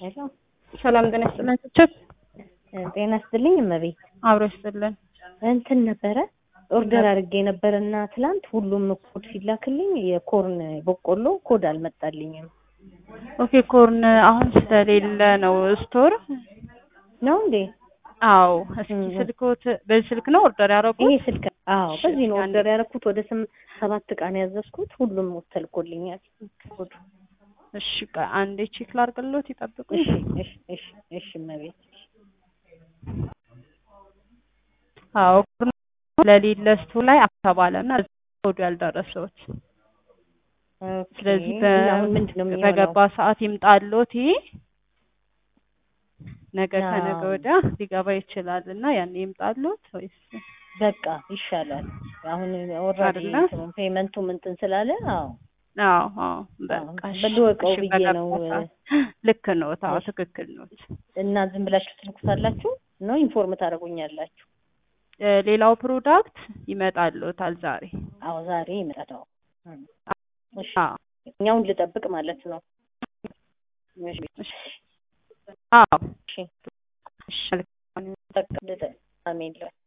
ሄሎ ሰላም ጤና ይስጥልን። ችብ ጤና ይስጥልኝ እመቤት። አብሮ ይስጥልን። እንትን ነበረ ኦርደር አድርጌ ነበር እና ትላንት ሁሉም ኮድ ሲላክልኝ የኮርን በቆሎ ኮድ አልመጣልኝም። ኦኬ ኮርን አሁን ስለሌለ ነው ስቶር ነው እንዴ? አዎ እስኪ ስልክዎት በዚህ ስልክ ነው ኦርደር ያደረጉት? ይሄ ስልክ አዎ፣ በዚህ ነው ኦርደር ያደረኩት። ወደ ስም ሰባት ዕቃ ነው ያዘዝኩት። ሁሉም ተልኮልኛል ኮዱ። እሺ ቆይ አንዴ ቼክ ላድርግልዎት፣ ይጠብቁ። እሺ እሺ እሺ እሺ እመቤት። አዎ ኮርን ለሌለ ስቶር ላይ አልተባለና ኮዱ ያልደረሰዎት ስለዚህ ኦኬ፣ እና አሁን ምንድን ነው የሚሆነው? በገባ ሰዓት ይምጣልዎት። ይሄ ነገ አዎ። ከነገ ወዲያ ሊገባ ይችላል እና ያኔ ይምጣልዎት ወይስ በቃ ይሻላል። አሁን ኦልሬዲ አይደለ? ፔመንቱም እንትን ስላለ አዎ አዎ አዎ በቃ እሺ፣ በልወቀው እሺ፣ ብዬ ነው። በገባ ሰዓት። ልክ ነዎት። አዎ ትክክል ነዎት። እና ዝም ብላችሁ ትልኩታላችሁ ነው ኢንፎርም ታደርጉኛላችሁ? እ ሌላው ፕሮዳክት ይመጣልዎታል ዛሬ። አዎ ዛሬ ይመጣል። እሺ አዎ እኛውን ልጠብቅ ማለት ነው። እሺ እሺ። አዎ እሺ እሺ። በቃ ልጠብቅ። አሜን